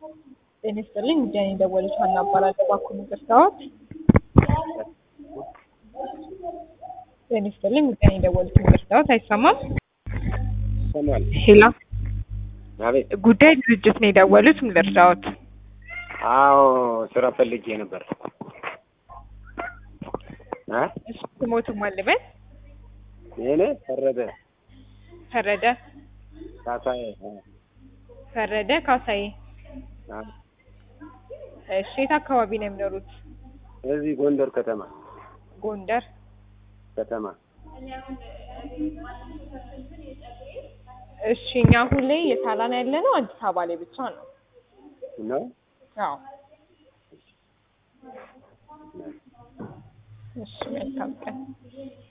ጤና ይስጥልኝ ሚዲያን የደወሉት ሀና እባላለሁ። እባክዎን ይቅርታዎት። ጤና ይስጥልኝ ሚዲያን የደወሉት ይቅርታዎት። አይሰማም? ይሰማል። ሄሎ፣ አቤት። ጉዳይ ድርጅት ነው የደወሉት። ምን ልርዳዎት? አዎ ስራ ፈልጌ ነበር። እ እሺ፣ ስሞትም አልበል እኔ ፈረደ ፈረደ ካሳዬ። እ ፈረደ ካሳዬ። አ እሺ፣ የት አካባቢ ነው የሚኖሩት? እዚህ ጎንደር ከተማ ጎንደር። ከተማ እሺ፣ እኛ አሁን ላይ የሳላን ያለ ነው አዲስ አበባ ላይ ብቻ ነው። ነው። አዎ። እሺ፣ መልካም ቀን።